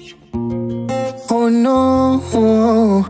Oh no, oh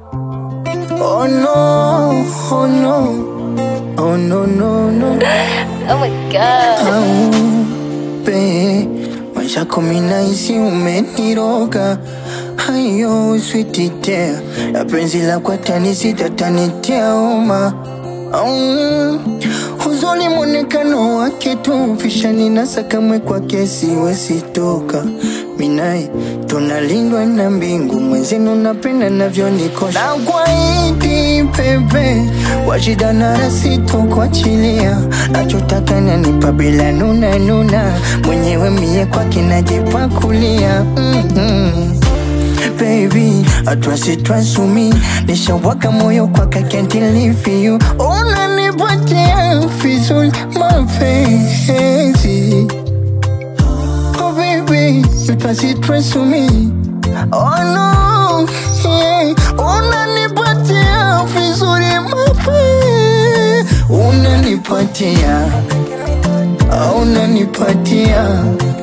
no, oh no, oh no, no, no. Oh my god. Aupe maisha kumi na hisi umeniroga hayo swititea ya penzi la kwa tani sitatanitia oma Au, huzuni mwonekano wake tu fishani na sakamwe kwake siwesitoka minaye tunalindwa na mbingu mwenzenu napenda navyonikosha na kwaidi pepe washida na rasito kuachilia nachotaka nanipa bila nuna nuna mwenyewe mie kwake najipakulia mm-hmm. Baby, atwasi twasumi nishawaka moyo kwaka can't live you unanipatia vizuri mapenzi Oh baby, you trust it trust to me. Oh no, yeah. Unanipatia vizuri mape. Unanipatia. Ah, Unanipatia.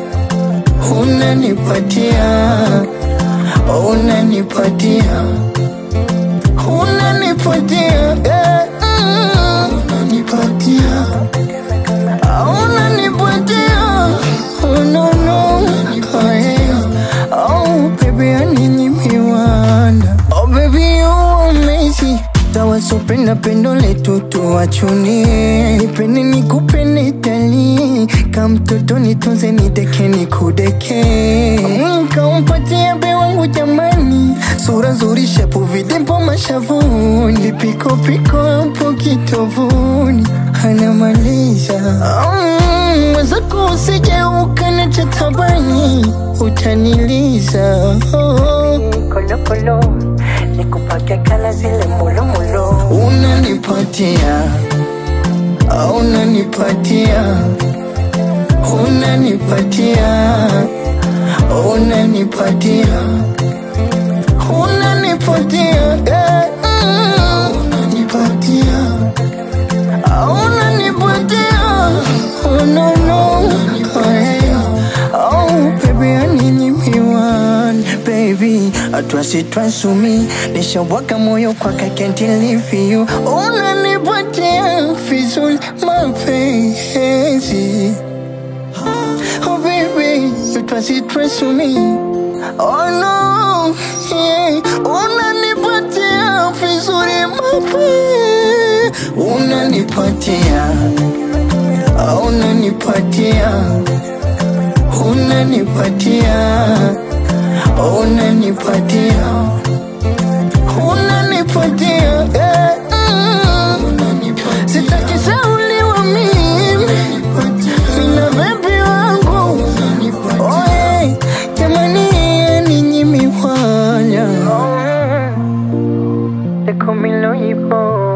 Unanipatia. Unanipatia. Unanipatia. Yeah. Mm. Unanipatia. Unanipatia Oh no no Oh yeah Oh baby I need you miwanda Oh baby you amazing tawasopenda pendo letu tuwachunie nipende nikupende tali kamtoto nitunze nideke nikudeke Mm, kaumpatia be wangu jamani sura nzuri shepu vidimpo mashavuni vipikopiko hapo kitovuni anamaliza Mm, mwenzako usije ukanacha tabani utaniliza oh. kolokolo nikupake kala zile mulumulo unanipatia ah, unanipatia unanipatia unanipatia unanipatia eh, mm, unanipatia ah, unanipatia oh no no oh, yeah. oh baby I need you miwan baby atwasi twasumi nishawaka moyo kwaka can't live you unanipatia vizuri mapenzi Oh baby, you trust it trust to me. Oh no, yeah. Unanipatia vizuri mape. Unanipatia. Ah, Unanipatia. Unanipatia. Unanipatia. Unanipatia. Yeah. Mm. Sitaki sauliwa mimi. Nina bebi wangu Oye, jamani ninyi miwanya They call me Loipo